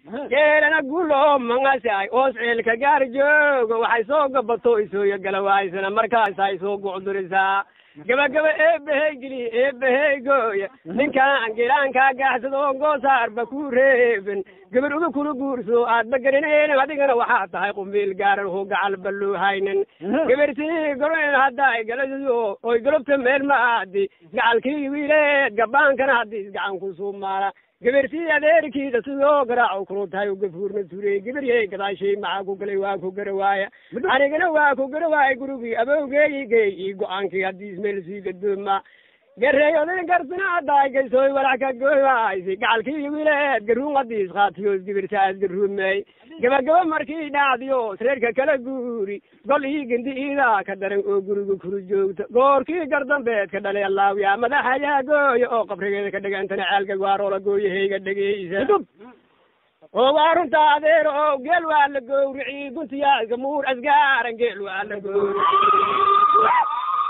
geelana gulo mangasay oos ceelka gaar joogo waxay soo gabato isooyo galawaysana markaasay soo gucdurisaa gabagaba eebahey geli eebahey gooya ninkaan giraankaa gaaxsado goosaarba ku reeben gabar uga kula guurso aadba garaneen adigana waxaa tahay qumbiil gaaran hoo gacal balluuhaynin gabartii goroen haddaay galasiyo oy galobta meel ma aadi gacalkii wiileed gabaankana haddii gacan ku suumaala gabartii adeerkiida sidoo garaaco kulu tahay gafuurna turey gabaryey gadaashay maxaa ku galay waa ku gara waaya anigana waa ku gara waaya gurigii abowgeeyigey iyo go-aankii haddii ismeel sii gadooma gareeyodin garsina haddaay gaysooy walax ka gooyaysi gacalkii wiileed garuun hadiis qaatiyoos gibirtaas garuumey gabagaba markii dhacdiyo reerka kala guuri gol ii gindi iidaa ka daran oo guriga kuru joogta goorkii gardambeed ka dhalay allaawiya madaxayaa gooya oo qabrigeeda ka dhegantana ceelka waaroola gooyahayga dhegeysa oo waa runta adeer oo geel waa la gowrici guntiyaasga muur asgaaran geel waa la gowrici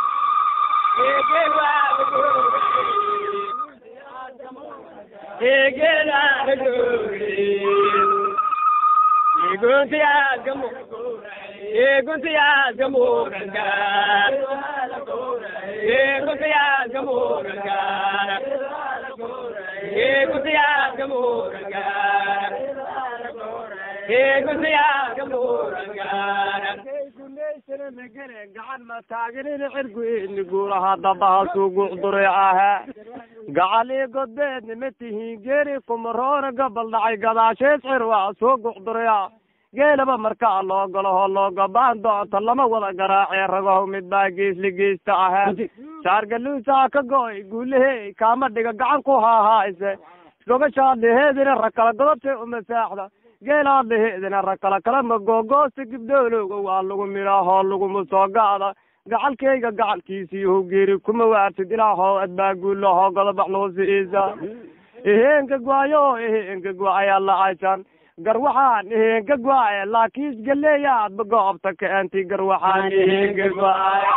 gacan ma taagerin cirguini guuraha dabahaasuu gucduray ahaa gacalii godbeedna ma tihiin geeri kumaroona gobol dhacay gadaasheed cir waa soo gucduraya geelaba markaa loo galo hoo loo gabaan doonto lama wada garaacee ragow mid baa geesli geesta ahaa shaargaluusaa ka go-ay guulahey kaama dhiga gacan ku haahaaise gobashaad laheedina rakala godobtay uma saaxda geelaad laheedina rakala kalama googoosta gibdhoolowga waa lagu midhaa hoo laguma soo ga'da gacalkayga gacalkiisii how geeri kuma waartid ilaa hoo adbaa guulo hoo godobax noosiisa eheenka gwaayo eheenka gwaaya lacaysan garwaxaan eheenka gwaaya laakiis galeeyaadba goobta kaanti garwaxaan eheenka gwaaya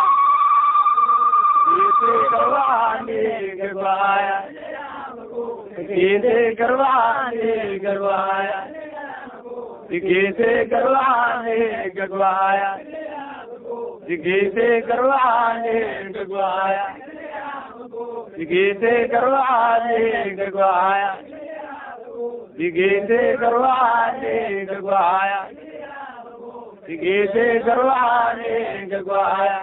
garwaxaan eheenka gwaaya Kise garwaane garwaaya Kise garwaane garwaaya Kise garwaane garwaaya Kise garwaane garwaaya Kise garwaane garwaaya Kise garwaane garwaaya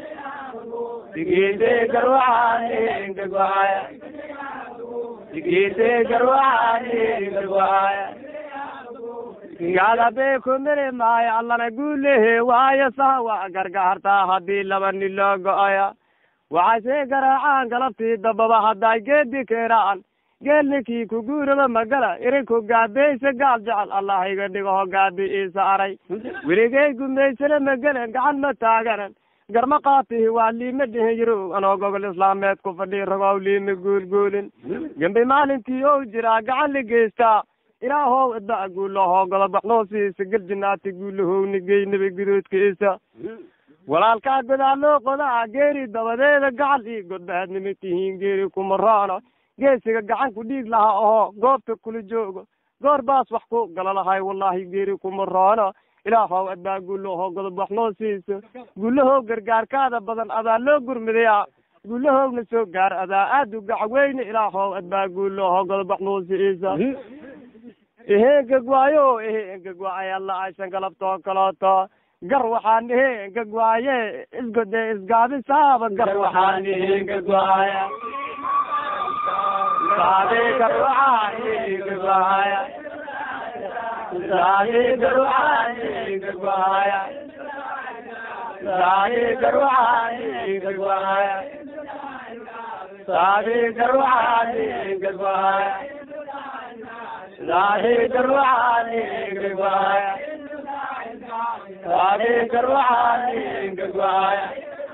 Kise garwaane garwaaya Gite garwaani garwaaya Gada be kumire maaya allana guulehe waaya saha waa gargaartaa haddii laba nin loo go-aya waxaase garaacaan galabtii dababa hadday geedi keenaan geelninkii ku guuraba magala irinku gaabeysa gaal jecel allah iga dhigo ho gaabi iisa aray weligay gumaysana magala gacan ma taaganan garma qaatihi waa liima dhihin yiro anoo gobol islaameed ku fadhi ragow liima guulguulin gembi maalintii ou jiraa gacan la geystaa ilaahow idda guulahoo godobaxnoosiisa geljinaati guulahowni geynaba gudoodkiisa walaalkaa godaaloo qodaa geeri dabadeeda gacal ii godbaadnima tihiin geeri kumaraana geesiga gacan ku dhiig lahaa oo goobta kula joogo goor baas wax ku gala lahay wallaahi geeri kumaraana ilaahow adbaa guulahoo godob wax noo siiso guulahow gargaarkaada badan adaa loo gurmidayaa guulahowna soo gaar adaa aada u gacweyne ilaahow adbaa guulahoo godob wax noo siiisa ehengegwaayo ehengegwaaya la aysan galabtoo kalooto gar waxaan ehengegwaaye isgode isgaabisaaba gar waxaan ehengegwaaya saabe gar waxaan ehengegwaaya saabe gar waxaan ehengegwaaya saabe gar waxaan ehengegwaaya saabe gar waxaan ehengegwaaya saabe gar waxaan ehengegwaaya saabe gar waxaan ehengegwaaya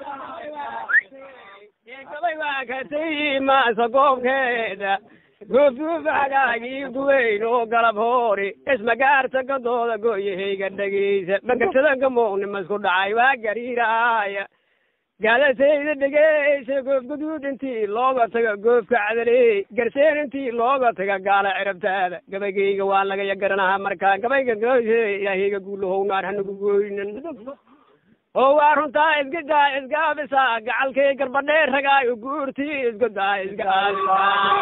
gabay waa katay maasa goobkeeda goofduufagaagii guweyn oo galab hoori ismagaarta gadooda gooyahayga dhegeysa bagatada gamoogni masku dhacay waa gariiraaya gaadasayda dhegeysa goof guduud intii looga taga goofka cadaley garseen intii looga taga gaala cirabtaada gabaygayga waa lagaya garanaha markaa gabayga ilaahayga guulahow naar hanagu gooynin oo waa runtaa isgadaa isgaabisa gacalkay garbadhee ragaayo guurtii isgadaa isgaabisa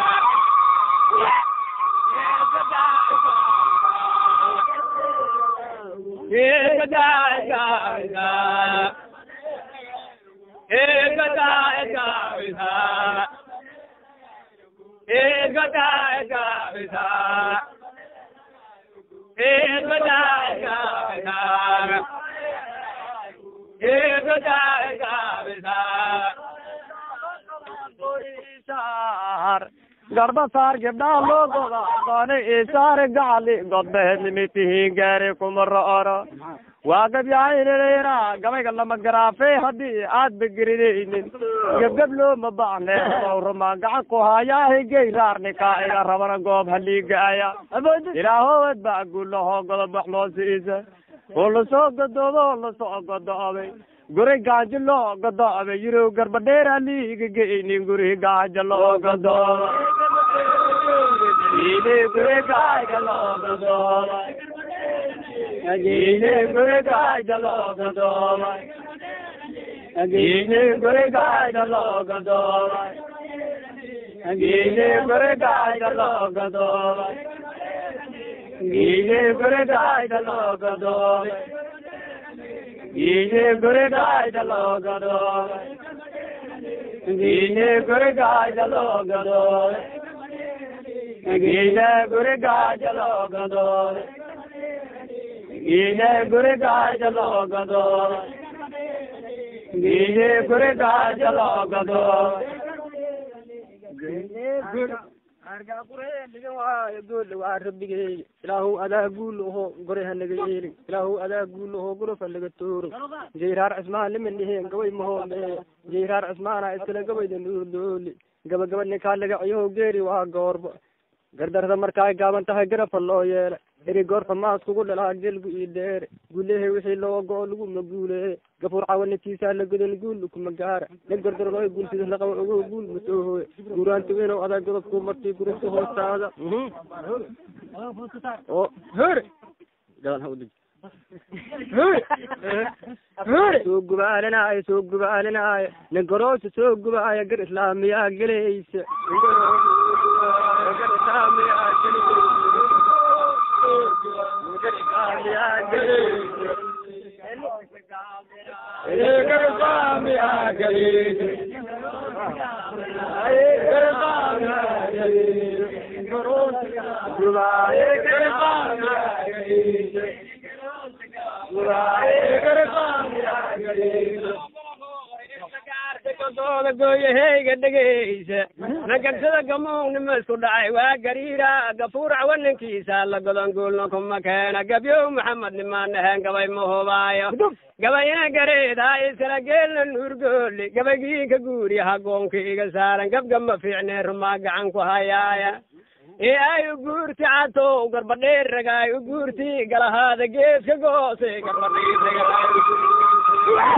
isgadaa isgaabisa isgadaa isgaabisa isgadaa isgaabisa isgadaa isgaabisa garba saar gabdhaha loo goda doone isaare gacali godbehenimitihiin gaari kuma ro'oro waa gabyahaynanayna gabayga lama garaafey haddii aad bageridaynin gebgeb looma baahne sawruma gacan ku hayaahay gey raarnikaa iga rabana goob haliigaaya ilaahowad baa guulahoo godob wax moosiisa oo lasoo gadoobo oo lasoo godoobay guri gaajo loo godoobay yirow garbadheera liiga geynin guri gaajo loo godoobay Yine guri gaajo loo godoobay Yine guri gaajo loo godoobay Yine guri gaajo loo godoobay Yine guri gaajo loo godoobay Yine guri gaajo loo godoobay Yine guri gaajo loo godoobay Yine guri gaajo loo godoobay Yine guri gaajo loo godoobay Yine guri gaajo loo godoobay Yine guri gaajo loo godoobay waa rabbigey ilaahu adaa guul oho gore hanaga yeelin ilaahu adaa guul oho gorof hanaga tooro jayraar cismaan liman dhiheen gabay mahoome jayraar cismaana iskale gabayda nuurdooli gabagaba ninkaa laga ciyaho geeri waa goorba gardarda markaay gaaban tahay garafa loo yeela eri goorfa maas kugu dhalaa gelgu ii dheere gulehe wixii loo go-o laguma guulee gafuur cawanatiisaa la godan guul kuma gaara nin gardarlooy guulsida laqaba ogo guul masoo hooye guuraanti weynow adaa godobku martii gurubta hoostaada oo hore gadan ha udij soo gubaalinaayo soo gubaalinaayo nin garoosa soo gubaaya gar islaamiyaa gelaysa gar islaamiyaa dooda gooyaheyga dhegeysa nagagsada gamuugnima isku dhacay waa gariira gafuur cawanankiisa la godon guulna kuma keena gabyow maxamed nimaan ahayn gabay ma hubaayo gabayna gareedaa iskala geelna nuurgooli gabaygiinka guuriya hagoonka iga saaran gabgama fiicnee rumaa gacan ku hayaaya ee ay u guurti catow garbadheer ragaay u guurti galahaada geeska goose garbadheer ragaay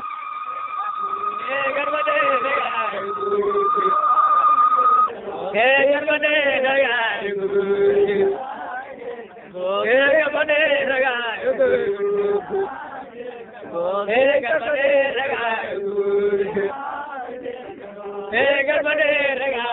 garbadhe